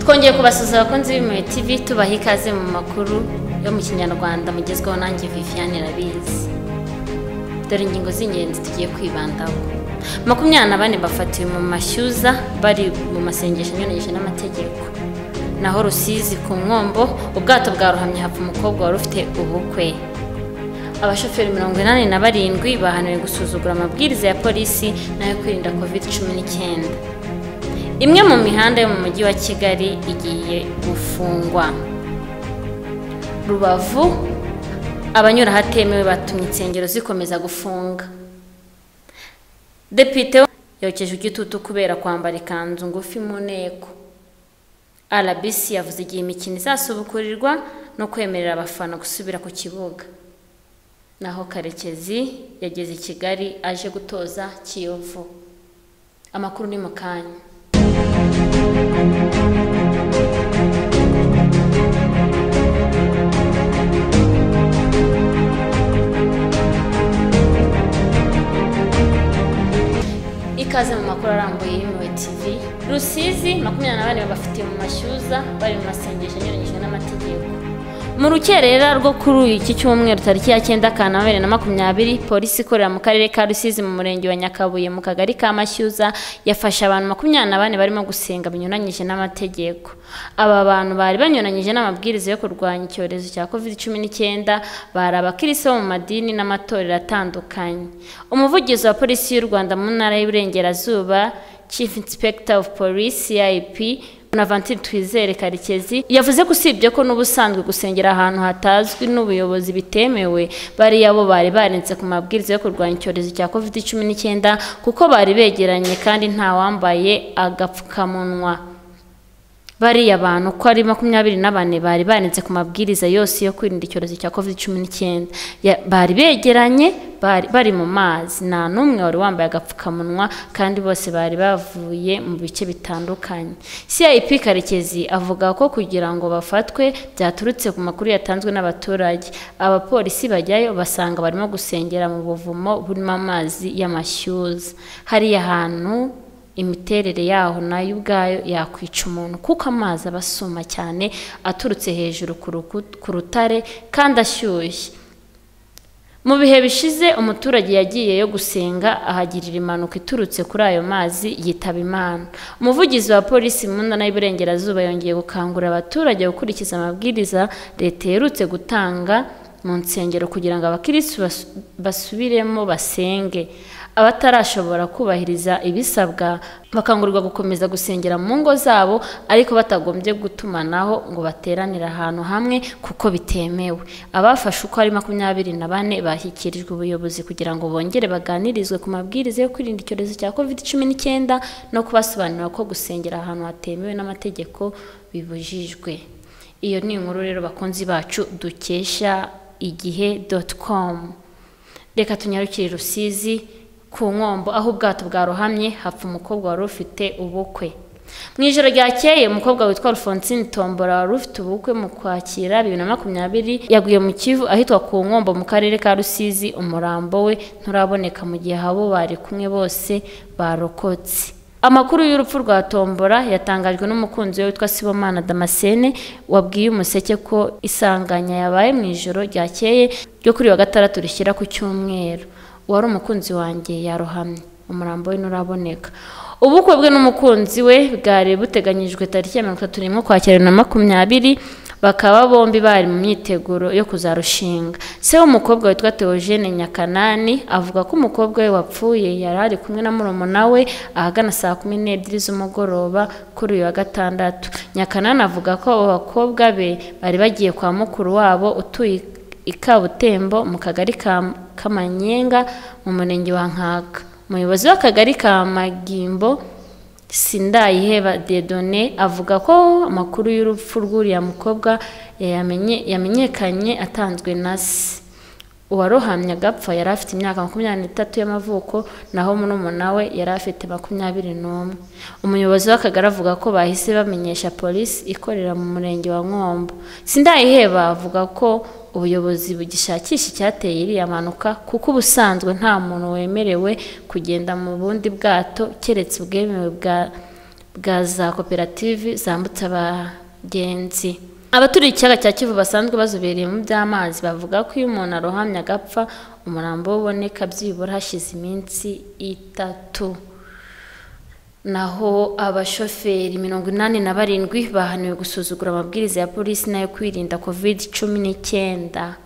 twongeye kubasuhuza abakunzi b'Impuhwe TV tubaha ikaze mu makuru yo mu kinyarwanda mugezweho nanjye Viviane Irabizi dore ingingo z'ingenzi tugiye kwibandaho makumyabiri na bane bafatiwe mu mashyuza bari mu masengesho anyuranyije n'amategeko naho rusizi ku nkombo ubwato bwa ruhamye hapfa umukobwa wari ufite ubukwe abashoferi mirongo inani na barindwi bahanuriwe gusuzugura amabwiriza ya polisi n'ayo kwirinda covid cumi n'icyenda imwe mu mihanda yo mu mujyi wa kigali igiye gufungwa rubavu abanyura ahatemewe batumye insengero zikomeza gufunga depite yokeje igitutu kubera kwambara ikanzu ngufi mu nteko rbc yavuze igihe imikino izasubukurirwa no kwemerera abafana gusubira ku kibuga naho karekezi yageze i kigali aje gutoza kiyovu amakuru ni mu kanya ikaze mu makuru arambuye y'impuhwe tv rusizi makumyabiri na bane babafitiye mu mashyuza bari mu masengesho anyuranyije n'amategeko mu rukerera rwo kuri iki cyumweru tariki ya cyenda kanama na makumyabiri polisi ikorera mu karere ka rusizi mu murenge wa nyakabuye mu kagari ka mashyuza yafashe abantu makumyabiri na bane barimo gusenga binyuranyije n'amategeko aba bantu bari banyuranyije n'amabwiriza yo kurwanya icyorezo cya covid cumi n'icyenda bari abakirisi bo mu madini n'amatorero atandukanye umuvugizi wa polisi y'u rwanda mu ntara y'iburengerazuba chief inspector of police cip na Vantiri Twizere Karekezi yavuze ko usibye ko n'ubusanzwe gusengera ahantu hatazwi n'ubuyobozi bitemewe bari abo bari barenze ku mabwiriza yo kurwanya icyorezo cya covid cumi n'icyenda kuko bari begeranye kandi nta wambaye agapfukamunwa bariya bantu uko ari makumyabiri na bane bari barenze ku mabwiriza yose yo kwirinda icyorezo cya covid cumi n'icyenda bari begeranye bari mu mazi nta n'umwe wari wambaye agapfukamunwa kandi bose bari bavuye mu bice bitandukanye cip karekezi avuga ko kugira ngo bafatwe byaturutse ku makuru yatanzwe n'abaturage abapolisi bajyayo basanga barimo gusengera mu buvumo burimo amazi y'amashyuza hariya hantu imiterere yaho nayo ubwayo yakwica umuntu kuko amazi aba asuma cyane aturutse hejuru ku rutare kandi ashyushye mu bihe bishize umuturage yagiye yo gusenga ahagirira impanuka iturutse kuri ayo mazi yitaba imana umuvugizi wa polisi mu ntara y'iburengerazuba yongeye gukangurira abaturage gukurikiza amabwiriza leta iherutse gutanga mu nsengero kugira ngo abakirisitu basubiremo basenge abatarashobora kubahiriza ibisabwa bakangurirwa gukomeza gusengera mu ngo zabo ariko batagombye gutumanaho ngo bateranire ahantu hamwe kuko bitemewe abafashe uko ari makumyabiri na bane bashyikirijwe ubuyobozi kugira ngo bongere baganirizwe ku mabwiriza yo kwirinda icyorezo cya covid cumi n'icyenda no kubasobanurira ko gusengera ahantu hatemewe n'amategeko bibujijwe iyo ni inkuru rero bakunzi bacu dukesha igihe doti komu reka tunyarukire rusizi ku nkombo aho ubwato bwarohamye hapfa umukobwa wari ufite ubukwe mu ijoro ryakeye umukobwa witwa Alphonsine tombora wari ufite ubukwe mu kwakira bibiri na makumyabiri yaguye mu kivu ahitwa ku nkombo mu karere ka rusizi umurambo we nturaboneka mu gihe abo bari kumwe bose barokotse amakuru y'urupfu rwa tombora yatangajwe n'umukunzi we witwa sibomana damascene wabwiye umuseke ko isanganya yabaye mu ijoro ryakeye ryo kuri wa gatandatu rishyira ku cyumweru uwari umukunzi wanjye yarohamye umurambo we nturaboneka ubukwe bwe n'umukunzi we bwari buteganyijwe tariki ya mirongo itatu n'imwe kwakira na makumyabiri bakaba bombi bari mu myiteguro yo kuzarushinga se w'umukobwa witwa Theogene nyakanani avuga ko umukobwa we wapfuye yari ari kumwe na murumuna we ahagana saa kumi n'ebyiri z'umugoroba kuri uyu wa gatandatu nyakanani avuga ko abo bakobwa be bari bagiye kwa mukuru wabo utuye i kabutembo mu kagari ka kamanyenga mu murenge wa nkaka umuyobozi w'akagari ka magimbo sindayiheba dedone avuga ko amakuru y'urupfu rw'uriya mukobwa yamenyekanye atanzwe na se uwarohamye agapfa yari afite imyaka makumyabiri n'itatu y'amavuko naho murumuna we yari afite makumyabiri n'umwe umuyobozi w'akagari avuga ko bahise bamenyesha polisi ikorera mu murenge wa nkombo sindayiheba avuga ko ubuyobozi bugishakisha icyateye iriya mpanuka kuko ubusanzwe nta muntu wemerewe kugenda mu bundi bwato keretse ubwemewe bwa bwa za koperative zambutsa abagenzi abaturiye ikiyaga cya kivu basanzwe bazobereye mu by'amazi bavuga ko iyo umuntu arohamye agapfa umurambo we uboneka byibura hashize iminsi itatu naho abashoferi mirongo inani na barindwi bahaniwe gusuzugura amabwiriza ya polisi n'ayo kwirinda covid cumi n'icyenda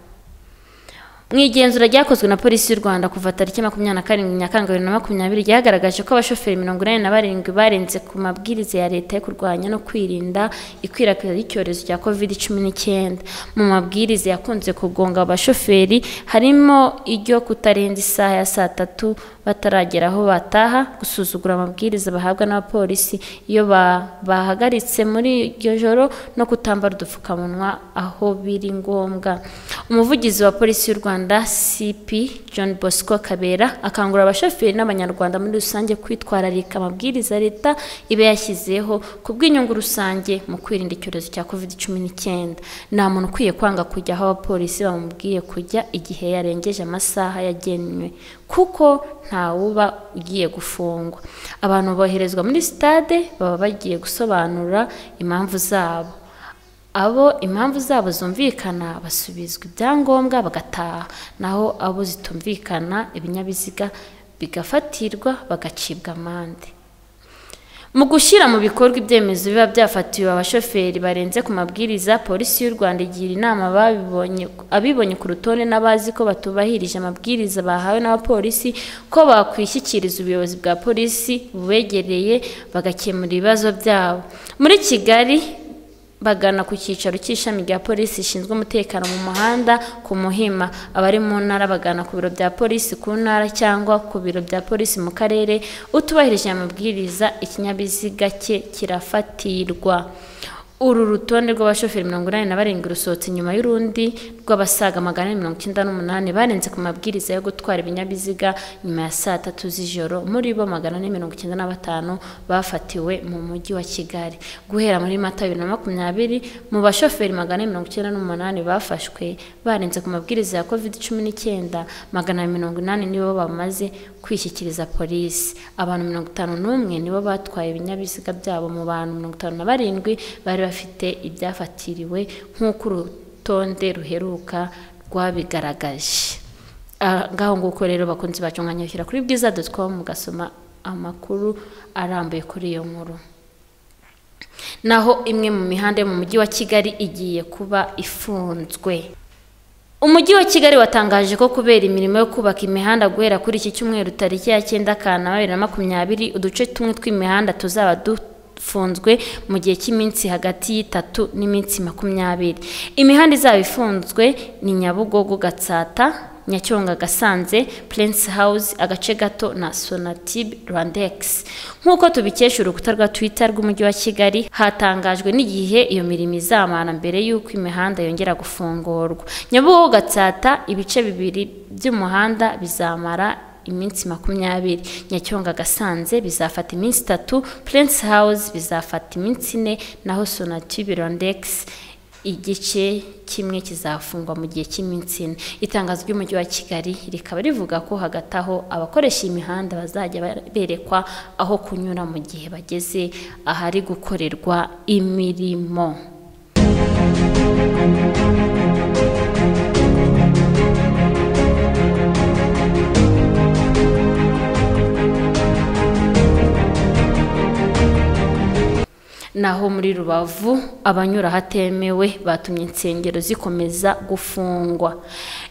mu igenzura ryakozwe na polisi y'u rwanda kuva tariki makumyabiri na karindwi nyakanga bibiri na makumyabiri ryagaragaje ko abashoferi mirongo inani na barindwi barenze ku mabwiriza ya leta yo kurwanya no kwirinda ikwirakwira ry'icyorezo cya covid cumi n'icyenda mu mabwiriza yakunze kugonga abashoferi harimo iryo kutarenza isaha ya saa tatu bataragera aho bataha gusuzugura amabwiriza bahabwa n'abapolisi iyo ba- bahagaritse muri iryo joro no kutambara udupfukamunwa aho biri ngombwa umuvugizi wa polisi y'u rwanda cp john bosco kabera akangurira abashoferi n'abanyarwanda muri rusange kwitwararika amabwiriza leta iba yashyizeho ku bw'inyungu rusange mu kwirinda icyorezo cya covid cumi n'icyenda nta muntu ukwiye kwanga kujya aho abapolisi bamubwiye kujya igihe yarengeje amasaha yagenwe kuko ntawuba ugiye gufungwa abantu boherezwa muri sitade baba bagiye gusobanura impamvu zabo abo impamvu zabo zumvikana basubizwa ibyangombwa bagataha naho abo zitumvikana ibinyabiziga bigafatirwa bagacibwa amande mu gushyira mu bikorwa ibyemezo biba byafatiwe abashoferi barenze ku mabwiriza polisi y'u rwanda igira inama ababibonye- abibonye ku rutonde n'abazi ko batubahirije amabwiriza bahawe n'abapolisi ko bakwishyikiriza ubuyobozi bwa polisi bubegereye bagakemura ibibazo byabo muri kigali bagana ku cyicaro cy'ishami rya polisi rishinzwe umutekano mu muhanda ku muhima abari mu ntara bagana ku biro bya polisi ku ntara cyangwa ku biro bya polisi mu karere utubahirije amabwiriza ikinyabiziga cye kirafatirwa uru rutonde rw'abashoferi mirongo inani na barindwi rusohotse nyuma y'urundi rw'abasaga magana ane mirongo icyenda n'umunani barenze ku mabwiriza yo gutwara ibinyabiziga nyuma ya saa tatu z'ijoro muri bo magana ane mirongo icyenda na batanu bafatiwe mu mujyi wa kigali guhera muri mata bibiri na makumyabiri mu bashoferi magana ane mirongo icyenda n'umunani bafashwe barenze ku mabwiriza ya covid cumi n'icyenda magana mirongo inani nibo bamaze kwishyikiriza polisi abantu mirongo itanu n'umwe nibo batwaye ibinyabiziga byabo mu bantu mirongo itanu na barindwi bari bafite ibyafatiriwe nk'uko urutonde ruheruka rwabigaragaje Ah, ngaho nguko rero bakunzi bacu umwanya wo gushyira kuri bwiza dotcom mugasoma amakuru arambuye kuri iyo nkuru naho imwe mu mihanda yo mu mujyi wa kigali igiye kuba ifunzwe Umujyi wa Kigali watangaje ko kubera imirimo yo kubaka imihanda guhera kuri iki cyumweru tariki ya cyenda Kanama bibiri na makumyabiri uduce tumwe tw'imihanda tuzaba dufunzwe mu gihe cy'iminsi hagati y'itatu n'iminsi makumyabiri imihanda izaba ifunzwe ni Nyabugogo Gatsata Nyacyonga Gasanze Prince House agace gato na Sonatube Rwandex nk'uko tubikesha urukuta rwa Twitter rw'umujyi wa Kigali hatangajwe n'igihe iyo mirimo izamara mbere y'uko imihanda yongera gufungurwa Nyabugogo Gatsata ibice bibiri by'umuhanda bizamara iminsi makumyabiri Nyacyonga Gasanze bizafata iminsi itatu Prince House bizafata iminsi ine naho Sonatube Rwandex igice kimwe kizafungwa mu gihe cy'iminsi ine itangazo ry'umujyi wa kigali rikaba rivuga ko hagati aho abakoresha imihanda bazajya berekwa aho kunyura mu gihe bageze ahari gukorerwa imirimo naho muri rubavu abanyura ahatemewe batumye insengero zikomeza gufungwa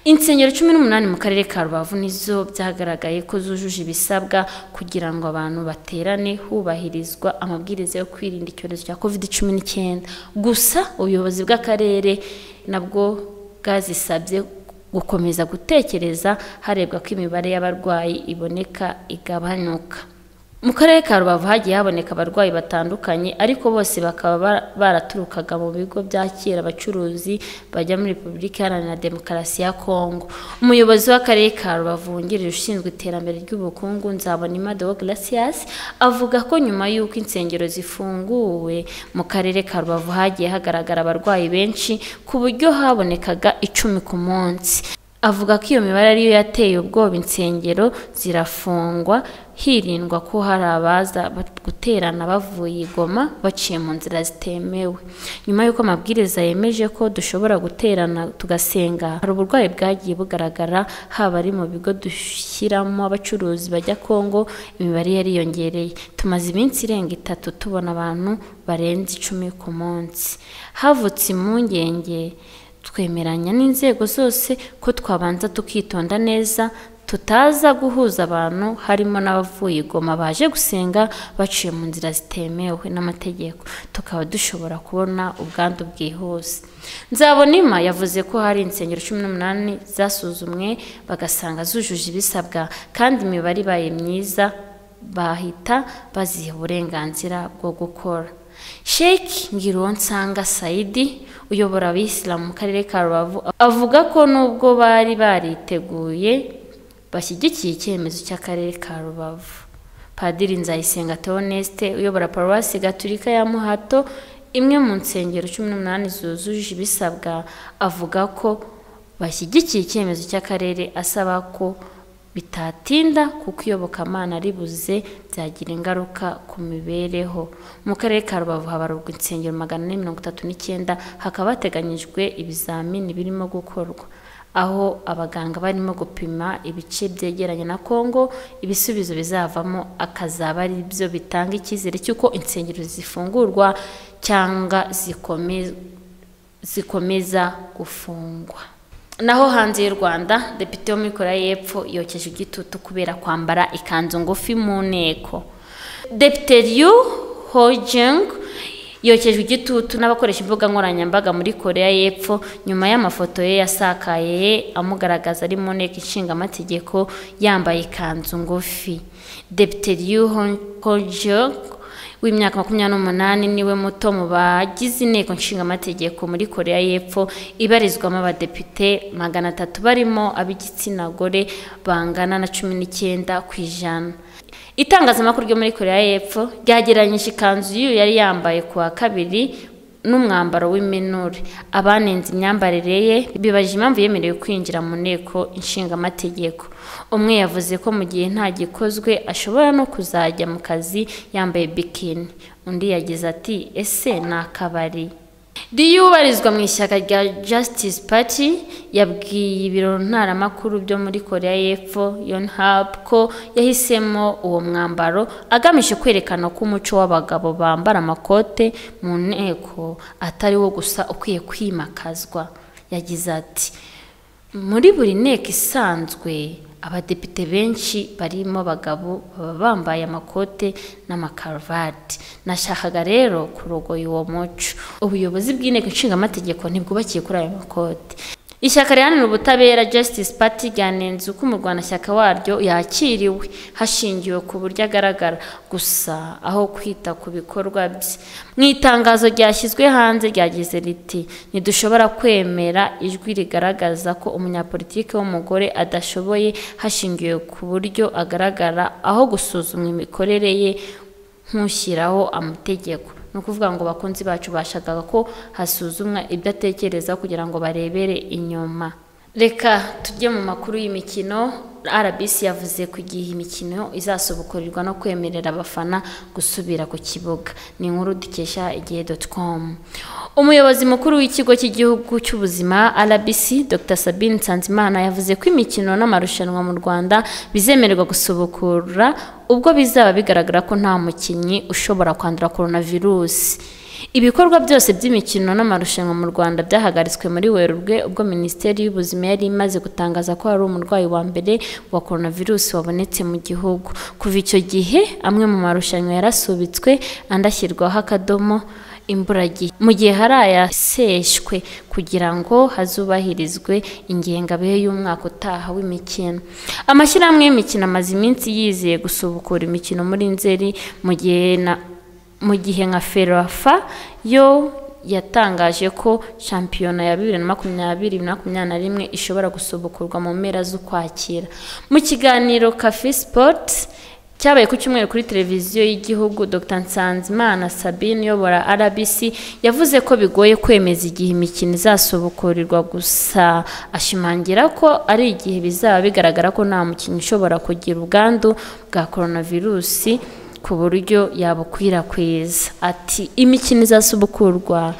insengero cumi n'umunani mu karere ka rubavu nizo byagaragaye ko zujuje ibisabwa kugira ngo abantu baterane hubahirizwa amabwiriza yo kwirinda icyorezo cya covid cumi n'icyenda gusa ubuyobozi bw'akarere nabwo bwazisabye gukomeza gutekereza harebwa ko imibare y'abarwayi iboneka igabanuka mu karere ka rubavu hagiye haboneka abarwayi batandukanye ariko bose bakaba ba- baraturukaga mu bigo byakira abacuruzi bajya muri repubulika iharanira demokarasi ya kongo umuyobozi w'akarere ka rubavu wungirije ushinzwe iterambere ry'ubukungu nzabonima deogratias avuga ko nyuma y'uko insengero zifunguwe mu karere ka rubavu hagiye hagaragara abarwayi benshi ku buryo habonekaga icumi ku munsi avuga ko iyo mibare ariyo yateye ubwoba insengero zirafungwa hirindwa ko hari abaza bat- guterana bavuye i Goma baciye mu nzira zitemewe nyuma y'uko amabwiriza yemeje ko dushobora guterana tugasenga hari uburwayi bwagiye bugaragara haba ari mu bigo dushyiramo abacuruzi bajya Kongo imibare yariyongereye tumaze iminsi irenga itatu tubona abantu barenze icumi ku munsi havutse impungenge twemeranya n'inzego zose ko twabanza tukitonda neza tutaza guhuza abantu harimo n'abavuye igoma baje gusenga baciye mu nzira zitemewe n'amategeko tukaba dushobora kubona ubwandu bwihuse nzabonima yavuze ko hari insengero cumi n'umunani zasuzumwe bagasanga zujuje ibisabwa kandi imibare ibaye myiza bahita baziha uburenganzira bwo gukora Sheikh Ngiruwansanga Saidi uyobora abisilamu mu karere ka Rubavu avuga ko nubwo bari bariteguye bashyigikiye icyemezo cy'akarere ka Rubavu Padiri Nzayisenga Theoneste uyobora paruwasi gaturika ya Muhato imwe mu nsengero cumi n'umunani zuzuje ibisabwa avuga ko bashyigikiye icyemezo cy'akarere asaba ko bitatinda kuko iyobokamana ribuze byagira ingaruka ku mibereho mu karere ka rubavu habarurwa insengero magana ane mirongo itatu n'icyenda hakaba hateganyijwe ibizamini birimo gukorwa aho abaganga barimo gupima ibice byegeranye na kongo ibisubizo bizavamo akazaba ari byo bitanga icyizere cy'uko insengero zifungurwa cyangwa zikome- zikomeza gufungwa naho hanze y'u rwanda depite wo muri korea y'epfo yokeje igitutu kubera kwambara ikanzu ngufi mu nteko depite ryu hojeng yokejwe igitutu n'abakoresha imbuga nkoranyambaga muri korea y'epfo nyuma y'amafoto ye yasakaye amugaragaza ari mu nteko ishingamategeko yambaye ikanzu ngufi depite ryu hojeng w'imyaka makumyabiri n'umunani niwe muto mu bagize inteko nshingamategeko muri korea y'epfo ibarizwamo abadepite magana atatu barimo ab'igitsina gore bangana na cumi n'icyenda ku ijana itangazamakuru ryo muri korea y'epfo ryagereranyije ikanzu y'uyu yari yambaye ku wa kabiri n'umwambaro w'iminure abanenze imyambarire ye bibaje impamvu yemerewe kwinjira mu nteko nshingamategeko umwe yavuze ko mu gihe nta gikozwe ashobora no kuzajya mu kazi yambaye bikini undi yagize ati ese ni akabari riyo ubarizwa mu ishyaka rya Justice Party yabwiye ibiro ntaramakuru byo muri korea y'epfo yonhap ko yahisemo uwo mwambaro agamije kwerekana ko umuco w'abagabo bambara amakote mu nteko atari wo gusa ukwiye kwimakazwa yagize ati muri buri nteko isanzwe abadepite benshi barimo abagabo baba bambaye amakote n'amakaruvati nashakaga rero kurogoya uwo muco ubuyobozi bw'inteko nshingamategeko ntibwubakiye kuri ayo makote ishyaka riharanira ubutabera justice party ryanenze uko umurwanashyaka waryo yakiriwe hashingiwe ku buryo agaragara gusa aho kwita ku bikorwa bye mu itangazo ryashyizwe hanze ryagize riti ntidushobora kwemera ijwi rigaragaza ko umunyapolitiki w'umugore adashoboye hashingiwe ku buryo agaragara aho gusuzumwa imikorere ye nk'ushyiraho amategeko ni ukuvuga ngo bakunzi bacu bashakaga ko hasuzumwa ibyo atekereza kugira ngo barebere inyuma reka tujye mu makuru y'imikino rbc yavuze ku gihe imikino izasubukurirwa no kwemerera abafana gusubira ku kibuga ni inkuru dukesha igihe com umuyobozi mukuru w'ikigo cy'igihugu cy'ubuzima rbc dr sabine nsanzimana yavuze ko imikino n'amarushanwa mu rwanda bizemererwa gusubukura ubwo bizaba bigaragara ko nta mukinnyi ushobora kwandura coronavirus ibikorwa byose by'imikino n'amarushanwa mu rwanda byahagaritswe muri werurwe ubwo minisiteri y'ubuzima yari imaze gutangaza ko hari umurwayi wa mbere wa coronavirus wabonetse mu gihugu kuva icyo gihe amwe mu marushanwa yarasubitswe andi ashyirwaho akadomo imburagihe mu gihe hari ayaseshwe kugira ngo hazubahirizwe ingengabihe y'umwaka utaha w'imikino amashyirahamwe y'imikino amaze iminsi yizeye gusubukura imikino muri nzeri mu gihe na mu gihe nka ferafa yo yatangaje ko shampiyona ya bibiri na makumyabiri makumyabiri na rimwe ishobora gusubukurwa mu mpera z'ukwakira mu kiganiro kafe sipoti cyabaye ku cyumweru kuri televiziyo y'igihugu dr nsanzimana sabine uyobora rbc yavuze ko bigoye kwemeza igihe imikino izasubukurirwa gusa ashimangira ko ari igihe bizaba bigaragara ko nta mukinnyi ushobora kugira ubwandu bwa coronavirusi ku buryo yabukwirakwiza ati imikino izasubukurwa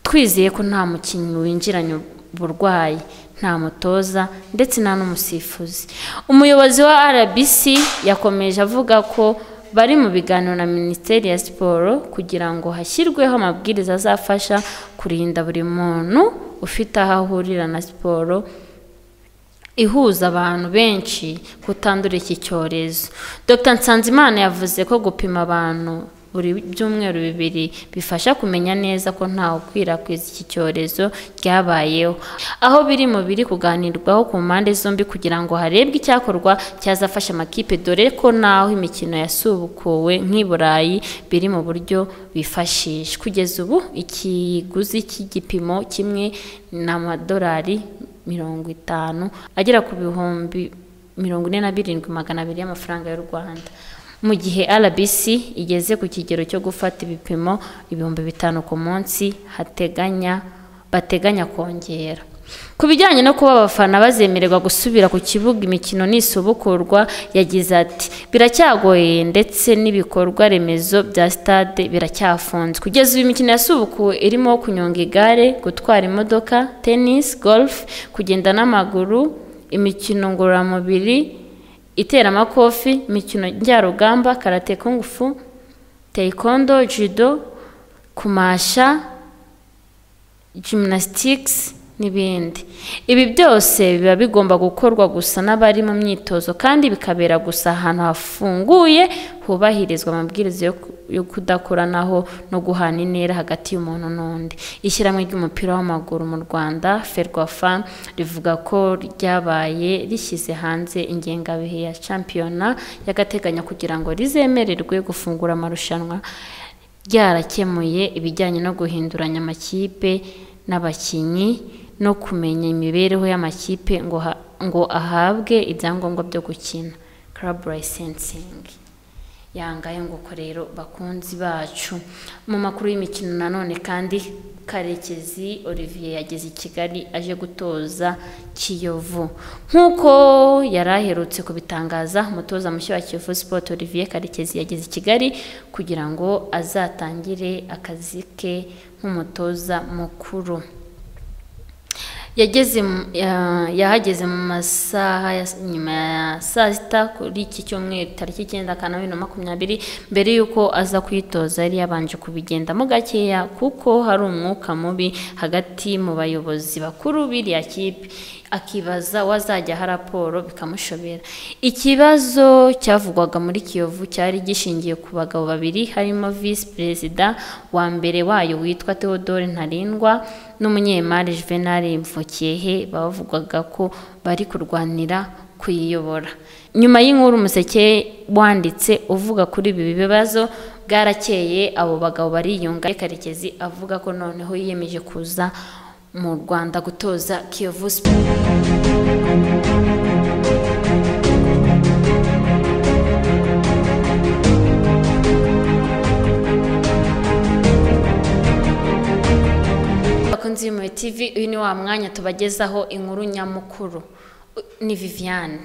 twizeye ko nta mukinnyi winjiranye uburwayi nta mutoza ndetse nta n'umusifuzi umuyobozi wa rbc yakomeje avuga ko bari mu biganiro na minisiteri ya siporo kugira ngo hashyirweho amabwiriza azafasha kurinda buri muntu ufite aho ahurira na siporo ihuza abantu benshi kutandura iki cyorezo dr nsanzimana yavuze ko gupima abantu buri byumweru bibiri bifasha kumenya neza ko ntawe ukwirakwiza iki cyorezo ryabayeho aho biri mu biri kuganirwaho ku mpande zombi kugira ngo harebwe icyakorwa cyazafasha amakipe dore ko n'aho imikino yasubukuwe nk'i burayi biri mu buryo bifashisha kugeza ubu ikiguzi cy'igipimo kimwe ni amadolari mirongo itanu agera ku bihumbi mirongo ine na birindwi magana abiri y'amafaranga y'u rwanda mu gihe rbc igeze ku kigero cyo gufata ibipimo ibihumbi bitanu ku munsi hateganya bateganya kongera ku bijyanye no kuba abafana bazemererwa gusubira ku kibuga imikino n'isubukurwa yagize ati biracyagoye ndetse n'ibikorwa remezo bya sitade biracyafunze kugeza ubu imikino yasubukuwe irimo kunyonga igare gutwara imodoka tenisi gorufe kugenda n'amaguru imikino ngororamubiri iteramakofi imikino njyarugamba karate kungufu taekwondo judo kumasha gymnastics n'ibindi ibi byose biba bigomba gukorwa gusa n'abari mu myitozo kandi bikabera gusa ahantu hafunguye hubahirizwa amabwiriza yo kudakoranaho no guhana intera hagati y'umuntu n'undi ishyirahamwe ry'umupira w'amaguru mu rwanda ferwafa rivuga ko ryabaye rishyize hanze ingengabihe ya shampiyona y'agateganyo kugira ngo rizemererwe gufungura amarushanwa ryarakemuye ibijyanye no guhinduranya amakipe n'abakinnyi no kumenya imibereho y'amakipe ngo ngo ahabwe ibyangombwa byo gukina club licensing yangaye nguko rero bakunzi bacu mu makuru y'imikino nanone kandi karekezi olivier yageze i kigali aje gutoza kiyovu nk'uko yari aherutse kubitangaza umutoza mushya wa kiyovu sport olivier karekezi yageze i kigali kugira ngo azatangire akazi ke nk'umutoza mukuru yageze yahageze mu masaha nyuma ya saa sita kuri iki cyumweru tariki icyenda akanama bibiri na makumyabiri mbere y'uko aza kwitoza yari yabanje kubigendamo gakeya kuko hari umwuka mubi hagati mu bayobozi bakuru biriya kipe akibaza wazajya aha raporo bikamushobera ikibazo cyavugwaga muri kiyovu cyari gishingiye ku bagabo babiri harimo visi perezida wa mbere wayo witwa theodore ntarindwa n'umunyemari juvenal mvukiyehe bavugwaga ko bari kurwanira kuyiyobora nyuma y'inkuru umuseke wanditse uvuga kuri ibi bibazo bwarakeye abo bagabo bariyunga karekezi avuga ko noneho yiyemeje kuza mu rwanda gutoza kiyovu siporo abakunzi b'imwe tivi uyu ni wa mwanya tubagezaho inkuru nyamukuru ni viviane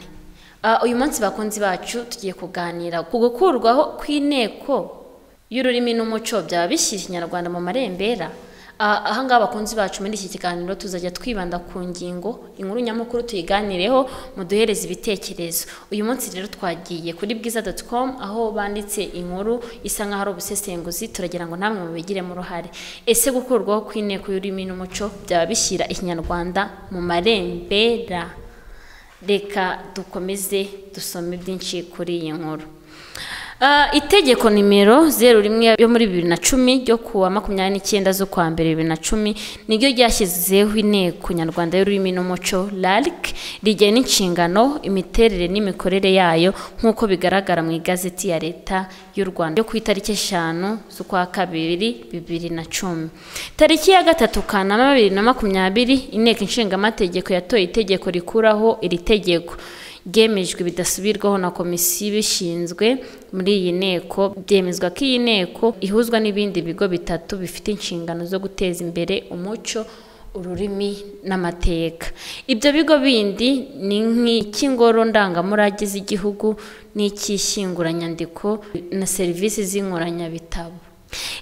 uyu munsi bakunzi bacu tugiye kuganira ku gukurwaho kw'inteko y'ururimi n'umuco byaba bishyira ikinyarwanda mu marembera ahangaha abakunzi bacu muri iki kiganiro tuzajya twibanda ku ngingo inkuru nyamukuru tuyiganireho muduhereze ibitekerezo uyu munsi rero twagiye kuri bwiza doti komu aho banditse inkuru isa nk'aho ari ubusesenguzi turagira ngo namwe mubigiremo uruhare ese gukurwaho kw'inteko y'ururimi n'umuco byaba bishyira ikinyarwanda mu marembera reka dukomeze dusome byinshi kuri iyi nkuru itegeko nimero zeru rimwe yo muri bibiri na cumi ryo kuwa makumyabiri n'icyenda z'ukwa mbere bibiri na cumi niryo ryashyizeho inteko nyarwanda y'ururimi n'umuco RARC rigena inshingano imiterere n'imikorere yayo nk'uko bigaragara mu igazeti ya leta y'u rwanda yo ku itariki eshanu z'ukwa kabiri bibiri na cumi tariki ya gatatu kanama bibiri na makumyabiri inteko ishingamategeko yatoye itegeko rikuraho iri tegeko bwemejwe bidasubirwaho na komisiyo ibishinzwe muri iyi nteko byemezwa ko iyi nteko ihuzwa n'ibindi bigo bitatu bifite inshingano zo guteza imbere umuco ururimi n'amateka ibyo bigo bindi ni nk'icy'ingoro ndangamurage z'igihugu n'icy'ishyinguranyandiko na serivisi z'inkoranyabitabo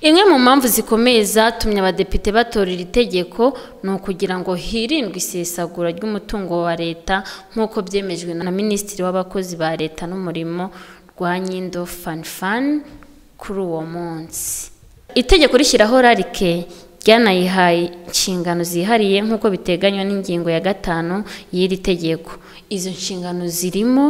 imwe mu mpamvu zikomeye zatumye abadepite batora iri tegeko ni ukugira ngo hirindwe isesagura ry'umutungo wa leta nk'uko byemejwe na minisitiri w'abakozi ba leta n'umurimo rwa nyindo fanifani kuri uwo munsi itegeko rishyiraho rarike ryanayihaye inshingano zihariye nk'uko biteganywa n'ingingo ya gatanu y'iri tegeko izo nshingano zirimo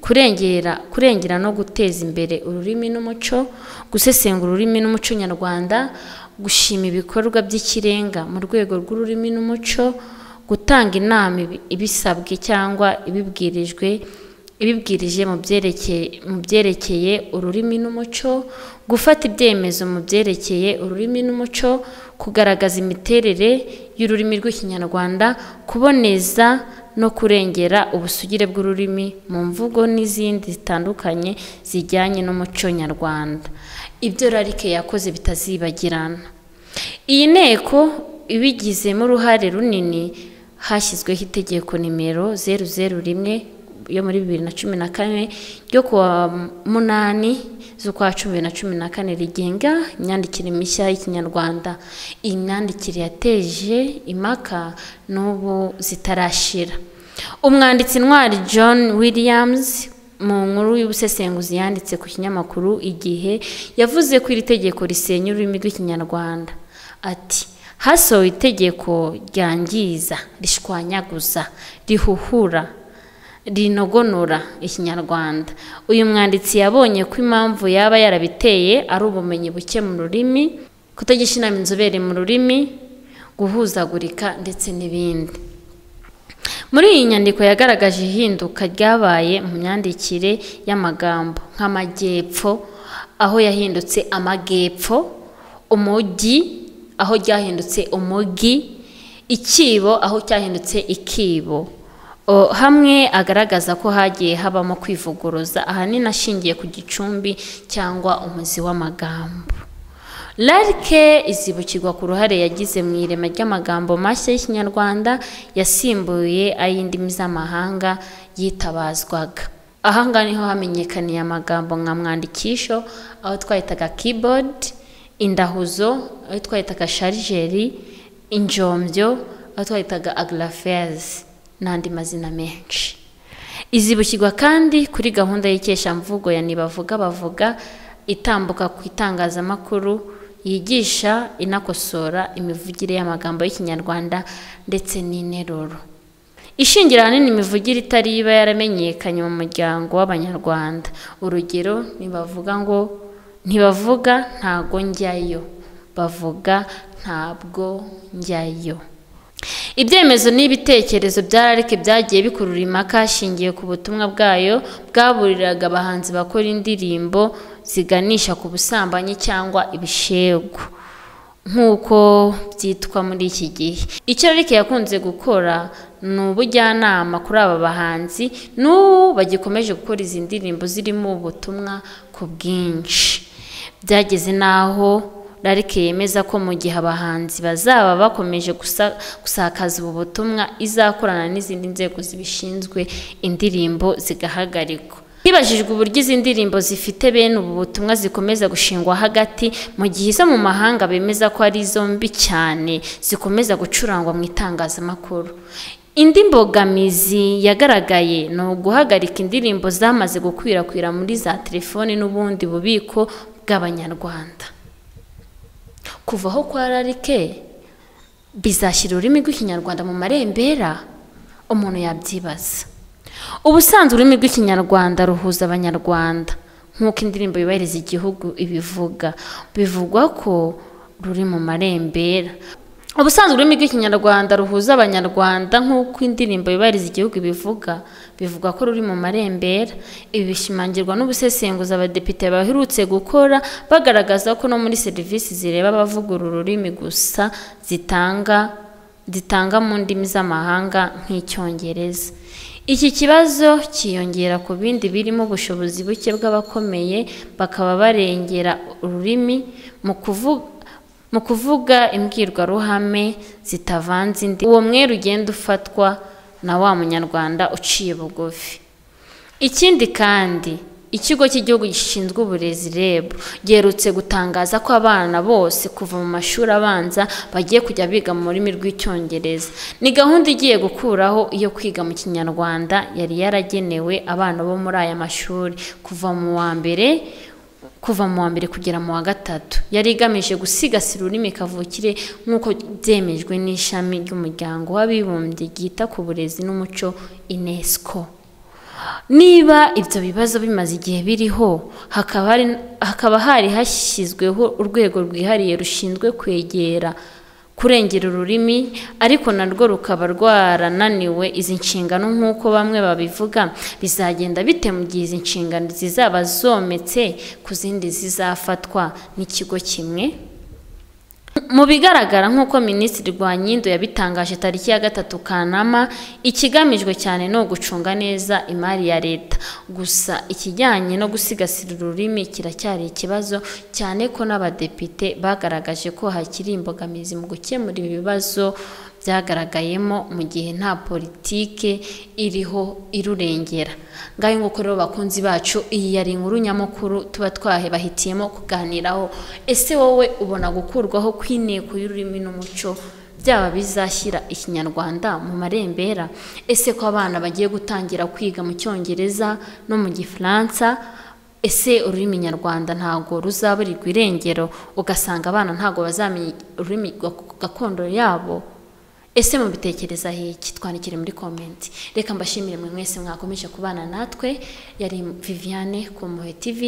kurengera kurengera no guteza imbere ururimi n'umuco gusesengura ururimi n'umuco nyarwanda gushima ibikorwa by'ikirenga mu rwego rw'ururimi n'umuco gutanga inama ibisabwe cyangwa ibibwirijwe ibibwirije mu byerekeye ururimi n'umuco gufata ibyemezo mu byerekeye ururimi n'umuco kugaragaza imiterere y'ururimi rw'ikinyarwanda kuboneza no kurengera ubusugire bw'ururimi mu mvugo n'izindi zitandukanye zijyanye n'umuco nyarwanda ibyo rarike yakoze bitazibagirana iyi nteko ibigizemo uruhare runini hashyizweho itegeko nimero zeru zeru rimwe yo muri bibiri na cumi na kane ryo kuwa munani z'ukwa cumi na cumi na kane rigenga imyandikire mishya y'ikinyarwanda iyi myandikire yateje impaka n'ubu zitarashira umwanditsi ntwari john williams mu nkuru y'ubusesenguzi yanditse ku kinyamakuru igihe yavuze ko iri tegeko risenya ururimi rw'ikinyarwanda ati hasohowe itegeko ryangiza rishwanyaguza rihuhura rinogonora ikinyarwanda uyu mwanditsi yabonye ko impamvu yaba yarabiteye ari ubumenyi buke mu rurimi kutagisha inama inzobere mu rurimi guhuzagurika ndetse n'ibindi muri iyi nyandiko yagaragaje ihinduka ryabaye mu myandikire y'amagambo nk'amajyepfo aho yahindutse amajyepfo umujyi aho ryahindutse umujyi ikibo aho cyahindutse ikibo hamwe agaragaza ko hagiye habamo kwivuguruza ahanini ashingiye ku gicumbi cyangwa umuzi w'amagambo larike izibukirwa ku ruhare yagize mu irema ry'amagambo mashya y'ikinyarwanda yasimbuye ay'indimi z'amahanga yitabazwaga aha ngaha niho hamenyekaniye amagambo nka mwandikisho aho twahitaga keyboard indahuzo aho twahitaga sharijeri injombyo aho twahitaga agrafezi n'andi mazina menshi izibukirwa kandi kuri gahunda y'ikeshamvugo ya ntibavuga bavuga itambuka ku itangazamakuru yigisha inakosora imivugire y'amagambo y'ikinyarwanda ndetse n'interuro ishingira ahanini imivugire itari iba yaramenyekanye mu muryango w'abanyarwanda urugero ntibavuga ngo ntibavuga ntago njyayo bavuga ntabwo njyayo ibyemezo n'ibitekerezo bya rarike byagiye bikurura impaka hashingiwe ku butumwa bwayo bwaburiraga abahanzi bakora indirimbo ziganisha ku busambanyi cyangwa ibishegu nk'uko byitwa muri iki gihe icyo rarike yakunze gukora ni ubujyanama kuri aba bahanzi n'ubu bagikomeje gukora izi ndirimbo zirimo ubutumwa ku bwinshi byageze n'aho rarike yemeza ko mu gihe abahanzi bazaba bakomeje gusakaza ubu butumwa izakorana n'izindi nzego zibishinzwe indirimbo zigahagarikwa hibajijwe uburyo izi ndirimbo zifite bene ubu butumwa zikomeza gushingwa hagati mu gihe izo mu mahanga bemeza ko ari izo mbi cyane zikomeza gucurangwa mu itangazamakuru indi mbogamizi yagaragaye ni uguhagarika indirimbo zamaze gukwirakwira muri za telefoni n'ubundi bubiko bw'abanyarwanda kuva aho kwa rarike bizashyira ururimi rw'ikinyarwanda mu marembera umuntu yabyibaza ubusanzwe ururimi rw'ikinyarwanda ruhuza abanyarwanda nk'uko indirimbo yubahiriza igihugu ibivuga bivugwa ko ruri mu marembera ubusanzwe ururimi rw'ikinyarwanda ruhuza abanyarwanda nk'uko indirimbo yubahiriza igihugu ibivuga bivuga ko ruri mu marembera ibi bishimangirwa n'ubusesenguzi abadepite baherutse gukora bagaragaza ko no muri serivisi zireba abavugura ururimi gusa zitanga zitanga mu ndimi z'amahanga nk'icyongereza Iki kibazo cyiyongera ku bindi birimo ubushobozi buke bw'abakomeye bakaba barengera ururimi mu kuvuga mu kuvuga imbwirwaruhame zitavanze indi uwo mwere ugenda ufatwa na wa munyarwanda uciye bugufi ikindi kandi ikigo cy'igihugu gishinzwe uburezi reb giherutse gutangaza ko abana bose kuva mu mashuri abanza bagiye kujya biga mu rurimi rw'icyongereza ni gahunda igiye gukuraho iyo kwiga mu kinyarwanda yari yaragenewe abana bo muri aya mashuri kuva mu wa mbere kuva mu wa mbere kugera mu wa gatatu yari igamije gusigasira ururimi kavukire nk'uko byemejwe n'ishami ry'umuryango w'abibumbye ryita ku burezi n'umuco unesco niba ibyo bibazo bimaze igihe biriho hakaba hari- hakaba hari hashyizweho urwego rwihariye rushinzwe kwegera kurengera ururimi ariko narwo rukaba rwarananiwe izi nshingano nk'uko bamwe babivuga bizagenda bite mu gihe izi nshingano zizaba zometse ku zindi zizafatwa n'ikigo kimwe mu bigaragara nk'uko minisitiri rwanyindo yabitangaje tariki ya gatatu kanama ikigamijwe cyane ni ugucunga neza imari ya leta gusa ikijyanye no gusigasira ururimi kiracyari ikibazo cyane ko n'abadepite bagaragaje ko hakiri imbogamizi mu gukemura ibi bibazo byagaragayemo mu gihe nta politike iriho irurengera ngaho nguko rero bakunzi bacu iyi yari inkuru nyamukuru tuba twahebahitiyemo kuganiraho ese wowe ubona gukurwaho kw'inteko y'ururimi n'umuco byaba bizashyira ikinyarwanda mu marembera ese ko abana bagiye gutangira kwiga mu cyongereza no mu gifaransa ese ururimi nyarwanda ntabwo ruzaburirwa irengero ugasanga abana ntabwo bazamenya ururimi gak- gakondo yabo ese mubitekereza iki twandikire muri komenti reka mbashimire mwe mwese mwakomeje kubana natwe yari viviane ku muhe tv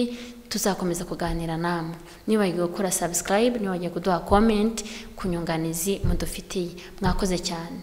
tuzakomeza kuganira namwe nibagiwe gukora subscribe nibagiwe kuduha comment ku nyunganizi mudufitiye mwakoze cyane